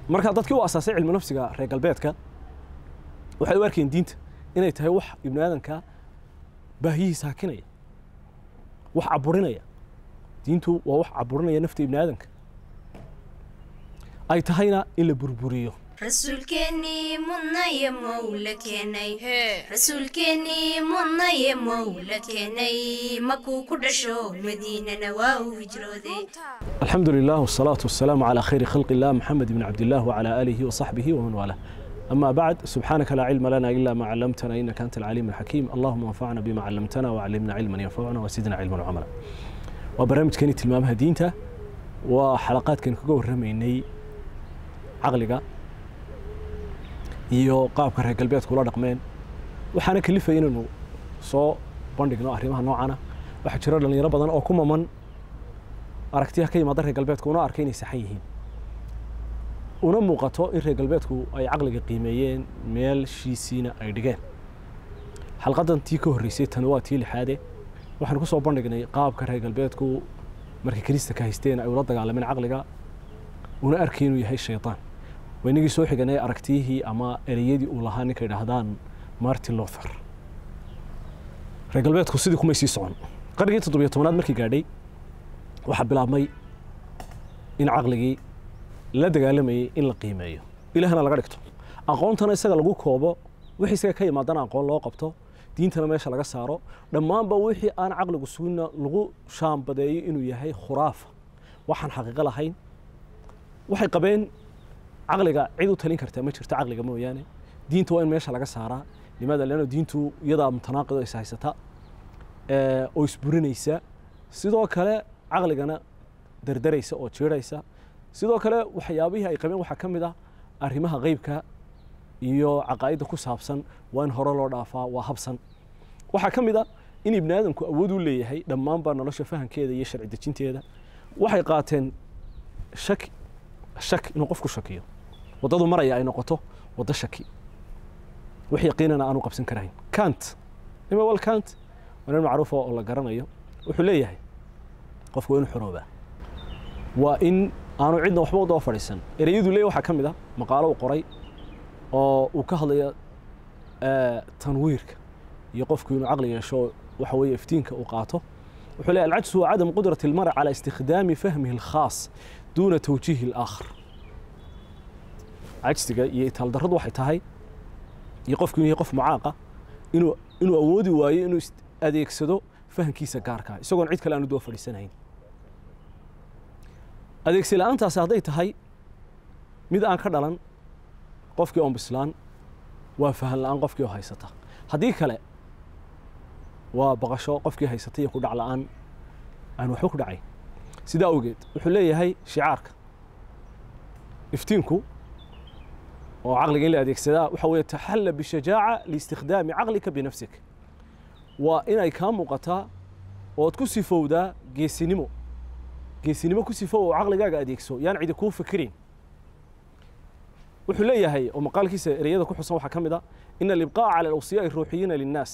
marka dadkii u asaasay cilmi nafsiga reer galbeedka waxay u arkeen diinta inay tahay wax ibni aadanka baahiyihiisa hakinaya wax caburinaya diintu waa wax caburinaya nafta ibni aadanka ay tahayna in la burburiyo rasuulkeennii mudnaye mowla keenay rasuulkeennii mudnaye mowla keenay makuu ku dhasho madiinana waa uu hijrooday الحمد لله والصلاة والسلام على خير خلق الله محمد بن عبد الله وعلى آله وصحبه ومن والاه أما بعد سبحانك لا علم لنا إلا ما علمتنا إنك أنت العليم الحكيم اللهم انفعنا بما علمتنا وعلمنا علما ينفعنا وزدنا علما وعملا وبرامج كانت المامها دينتا وحلقات كان كجو رميني عقلقة iyo qaabka reer galbeedku ula dhaqmeen waxaana kalifaya inaynu soo bandhigno arrimaha noocana waxaa jira dhalinyaro badan oo ku maman aragtiyaha ka yimaada reer galbeedku una arka inay saxan yihiin una muuqato in reer galbeedku ay caqliga qiimeeyeen meelshiisiina ay dhigeen xalqadan tii ka horreysay tani waa tii lixaade waxaan ku soo bandhignay qaabka reer galbeedku markay kirista ka haysteen ay ula dagaalameen caqliga una arkay inuu yahay shaytaan waynagii soo xiganay aragtiyihii ama ereyadii uu lahaa ninka idhaahdaan martin luther reer galbeedku sidii kumay sii socon qarnigii toddobiyo tobanaad markii gaadhay waxaa bilaabmay in caqligii la dagaalamayay in la qiimeeyo ilaahna laga dhigto aqoontana isaga lagu koobo wixii isaga ka yimaadana aqoon loo qabto diintana meesha laga saaro dhammaanba wixii aan caqligu sugina lagu shaambadeeyo inuu yahay khuraafa waxaan xaqiiqo lahayn waxay qabeen caqliga cid u talin kartaa ma jirto caqliga mooyaane diinta waa in meesha laga saaraa limaada leano diintu iyadaa mutanaaqido is haysata oo isburinaysa sidoo kale caqligana dardaraysa oo jiiraysa sidoo kale waxyaabihii ay qabeen waxaa ka mid ah arrimaha qeybka iyo caqaa'idda ku saabsan waa in hore loo dhaafaa waa habsan waxaa ka mid ah in ibni aadamku awood u leeyahay dhammaanba nolosha fahamkeeda iyo sharci dejinteeda waxay qaateen shaki shak inuu qofku shakiyo waddadu maraya ay noqoto waddo shaki wax yaqiinana aanu qabsan karayn kant imawal kant waa nin macruufa oo la garanayo wuxuu leeyahay qofku waa inu xoroobaa waa in aanu cidna waxba u daba fadhiisan ereyadu leeyahy waxaa ka mid ah maqaalo uu qoray oo uu ka hadlayo tanwiirka iyo qofku inuu caqli yeesho waxa weeye iftiinka uu qaato wuxuu leeyahy alcajsu waa cadam qudrati almar cala istikhdaami fahmihi alkhaas duuna tawjiihi alaakhar cajsiga iyo itaaldarradu waxay tahay iyo qofku inuu yahay qof mucaaqa inuu inuu awoodi waayo inuu adeegsado fahamkiisa gaarkaa isagoon cid kale aanu daba fadhiisanayn adeegsi la-aantaasi hadday tahay mid aan ka dhalan qofkii oon bislaan waa fahan la-aan qofkii oo haysata haddii kale waa baqasho qofkii haysata iyo ku dhac la-aan aan waxba ku dhacayn sidaa awgeed wuxuu leeyahay shicaarka iftiinku oo caqliga in la adeegsadaa waxa weeye taxalla bishajaaca liistikhdaami caqlika binafsik waa inay kaa muuqataa ood ku sifowdaa geesinimo geesinimo ku sifow oo caqligaaga adeegso yaan cidi kuu fikirin wuxuu leeyahay oo maqaalkiisa ereyada ku xusan waxaa ka mid a ina alibqaa'a cala alawsiyaai ruuxiyiina linnaas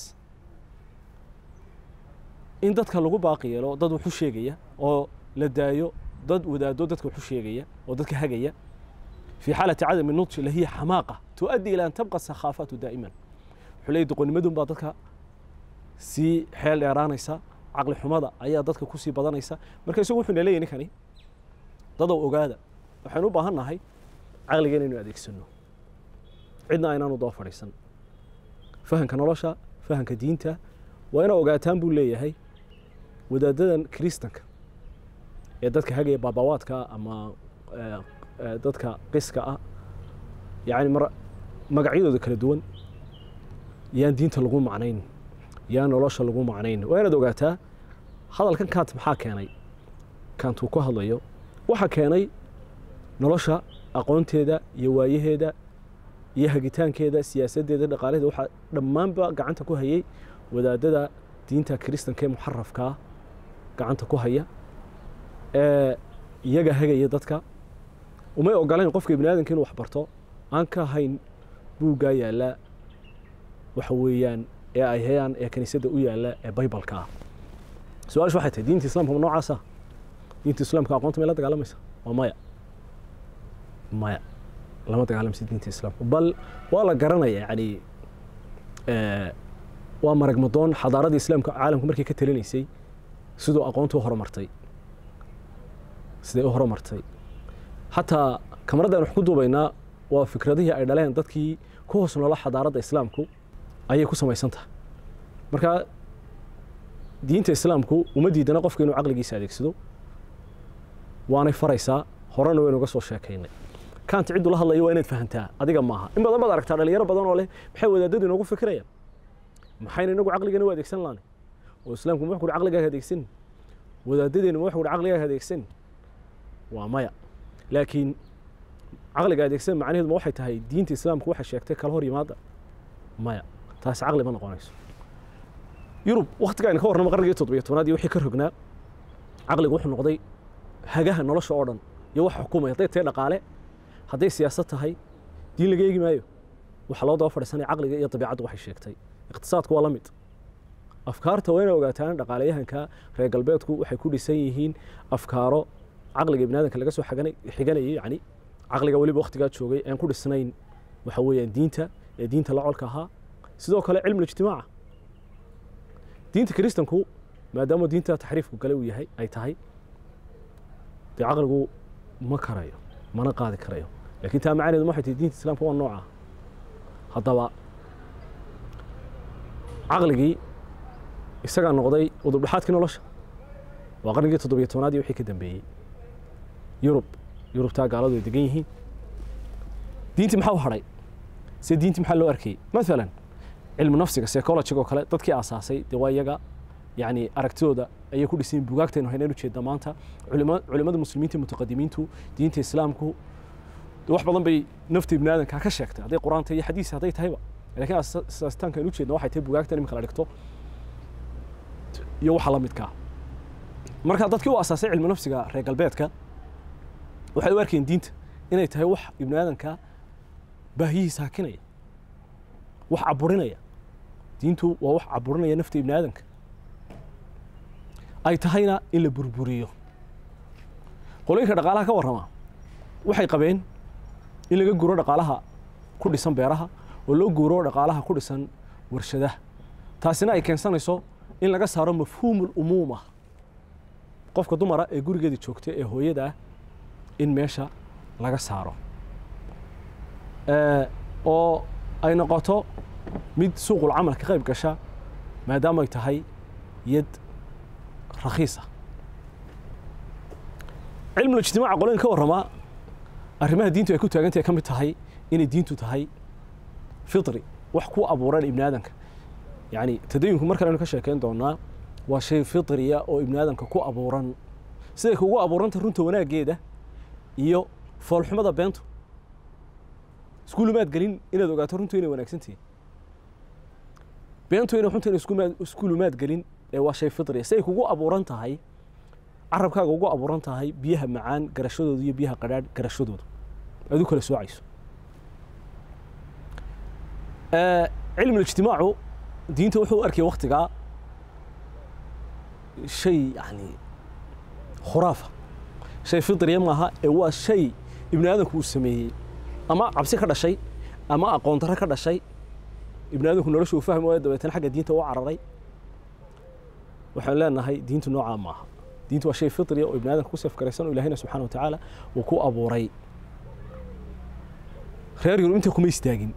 in dadka lagu baaqi yeelo dad waxu sheegaya oo la daayo dad wadaado dadka waxu sheegaya oo dadka hagaya في حالة عدم النضج اللي هي حماقة تؤدي إلى أن تبقى السخافات دائما حلي دقونمدون baa dadka sii xeel dheeraanaysa caqli xumada ayaa dadka kusii badanaysa marka isagu wuxuu leeyahay ninkani dadow ogaada waxaynu u baahan nahay caqliga inaynu adeegsano cidna aynaanu daba fadhiisan fahanka nolosha fahanka diinta waa inaa ogaataan buu leeyahay wadaadadan kiristanka ee dadka hagaya baabawaadka ama dadka qiska ah yani magacyadooda kala duwan yaan diinta lagu macnayn yaan nolosha lagu macnayn waa inaad ogaataa hadalkan kant maxaa keenay kant uu ku hadlayo waxaa keenay nolosha aqoonteeda iyo waayaheeda iyo hagitaankeeda siyaasaddeeda dhaqaalaheeda waxaa dhammaanba gacanta ku hayay wadaadada diinta kiristanka ee muxarafkaa gacanta ku haya ee iyaga hagaya dadka umay ogolayn qofka ibni aadamka inuu wax barto aan ka hayn buuggaa yaallaa waxa weeyaan ee ay hayaan ee kiniisadda u yaalla ee baybalka ah su-aashu waxay tahay diinta islaamka ma noocaasa diinta islaamka aqoonta may la dagaalamaysa waa maya maya lama dagaalamsi diinta islaamka bal waa la garanaya yani waa maragmadoon xadaaradii islaamka caalamka markay ka talinaysay siduu aqoontu u horumartay siday u horumartay xataa kamaraddan wax ku duubaynaa waa fikradihii ay dhaleen dadkii ku hoos noola xadaaradda islaamku ayay ku samaysan tahay marka diinta islaamku uma diidana qofka inuu caqligiisa adeegsado waanay faraysaa horena waynu uga soo sheekaynay kaanta ciddu la hadlayo waa inaad fahantaa adiga maaha in badan baad aragtaa dhalinyaro badan oo leh maxay wadaadadu inoogu fikirayaan maxayna inagu caqligana u adeegsan laani oo islaamku ma wax kuhi caqligaaga adeegsan wadaadadeenu ma wax kuhi caqligaaga adeegsan waa maya laakiin caqliga adeegsan macnaheedu ma waxay tahay diinta islaamku waxay sheegtay kala hor yimaada maya taasi caqli ma noqonayso yurub waktiga aynu ka warramo qarnigii toddobiyo tobnaad iyo wixii ka rognaa caqligu wuxuu noqday hagaha nolosha oo dhan iyo wax xukumaya hadday tahay dhaqaale hadday siyaasad tahay diin laga eegi maayo waxaa loo daba fadhiisanaya caqliga iyo dabiicaddu waxay sheegtay iqtisaadku waa la mid afkaarta waa inay ogaataan dhaqaalayahanka reer galbeedku waxay ku dhisan yihiin afkaaro caqliga ibnaadanka laga soo xiganayay yani caqliga weliba waktigaa joogay aan ku dhisnayn waxa weeyaan diinta ee diinta la colka ahaa sidoo kale cilmu ijtimaaca diinta kiristanku maadaama diinta taxriifku gale uu yahay ay tahay dee caqligu ma karayo mana qaadi karayo laakiin taa macnaheedu waxay tahay diinta islaamka waa nooca haddaba caqligii isagaa noqday udubdhexaadkii nolosha waa qarnigii toddobiyo tobnaad iyo wixii ka dambeeyey yurub yurubtaa gaaladu ay degan yihiin diintii maxaa u hadhay se diintii maxaa loo arkayey maalan cilmu nafsiga psychologiga oo kale dadkii aasaasay dee waa iyaga yani aragtidooda ayay ku dhisayin bugaagtaynu haynaynu jeedna maanta culimmada muslimiinta mutaqadimiintu diinta islaamku wax badan bay nafta ibni aadanka ka sheegtay hadday qur-aanta iyo xadiis hadday tahayba lakiin asaasitaanka aynu ujeedna waxay tahay bugaagtan iminka la dhigto iyo waxa la midkaa marka dadkii u asaasay cilmu nafsiga reer galbeedka waxay u arkeen diinta inay tahay wax ibni aadanka baahiyihiisa hakinaya wax caburinaya diintu waa wax caburinaya nafta ibni aadanka ay tahayna in la burburiyo qolooyinka dhaqaalaha ka warrama waxay qabeen in laga guuro dhaqaalaha ku dhisan beeraha oo loo guuro dhaqaalaha ku dhisan warshadaha taasina ay keensanayso in laga saaro mafhuumul umuuma qofka dumara ee gurigeeda joogta ee hooyada ah in meesha laga saaro oo ay noqoto mid suuqul camal ka qayb gasha maadaama ay tahay yad rakhiisa cilmul ijtimaaca qolooyin ka warramaa arrimaha diintu ay ku taagantahay ka mid tahay inay diintu tahay fitri wax ku abuuran ibni aadanka yani tadayunku mar kalenu ka sheekeyn doonaa waa shay fitriya oo ibni aadanka ku abuuran siday kugu abuuranta runta wanaaggeeda iyo foolxumada beentu iskuulumaad gelin inaad ogaato runtu inay wanaagsantihin beentu inay runta inay iskuulumaad gelin ee waa shay fitriya siday kugu abuuran tahay carabkaaga ugu abuuran tahay biyaha macaan garashadooda iyo biyaha qadhaadh garashadooda aad u kala soocayso cilmu ijtimaacu diinta wuxuu u arkaya waktigaa shay yani khuraafa shay fitriya maaha ee waa shay ibni aadanku uu sameeyey ama cabsi ka dhashay ama aqoon darro ka dhashay ibni aadanku nolosha uu fahmi waayo dabeetana xagga diinta u cararay waxaan leenahay diintu noocaa maaha diintu waa shay fitriya oo ibni aadanka ku safgaraysan oo ilahina subxana wa tacaala uu ku abuuray reer yurub inta kuma istaagin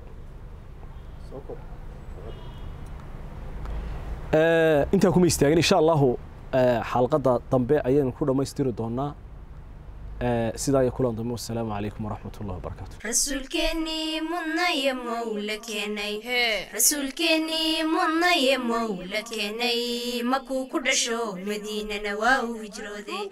intaa kuma istaagin insha allahu xalqadda dambe ayaynu ku dhammaystiri doonaa sidaa iyo kulan dambe wassalaamu calaykum waraxmat ullahi wabarakaatu rasuulkeennii mudnaye mowla keenay rasuulkeennii mudnaye mowla keenay makuu ku dhasho madiinana waa uu hijrooday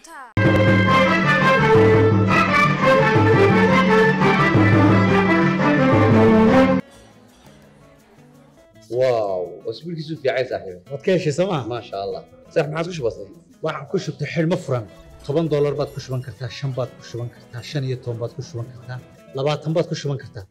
واو اسبوعك في عين صاحبي waad ka heshay sooma ما شاء الله صح ما عاد بسيط waxaan ku shubtay xidhmo furan toban doolar baad ku shuban kartaa shan baad ku shuban kartaa shan iyo toban baad ku shuban kartaa labaatan baad ku shuban kartaa